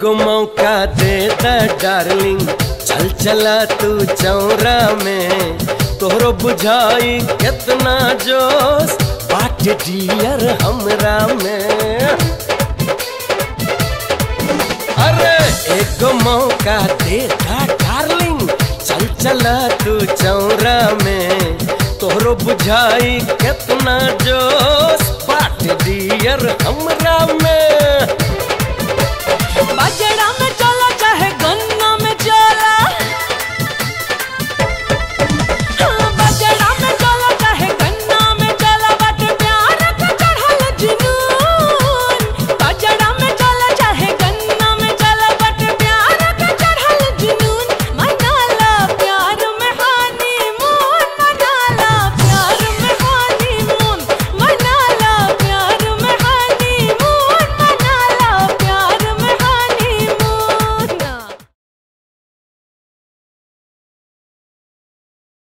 एगो मौका दे द डार्लिंग चल चला तू चौरा में तोहरो बुझाई कितना जोश बाट डियर हमरा में अरे एगो मौका दे द डार्लिंग चल चला तू चौरा में तोहरो बुझाई कितना जोश बाट डियर हमरा में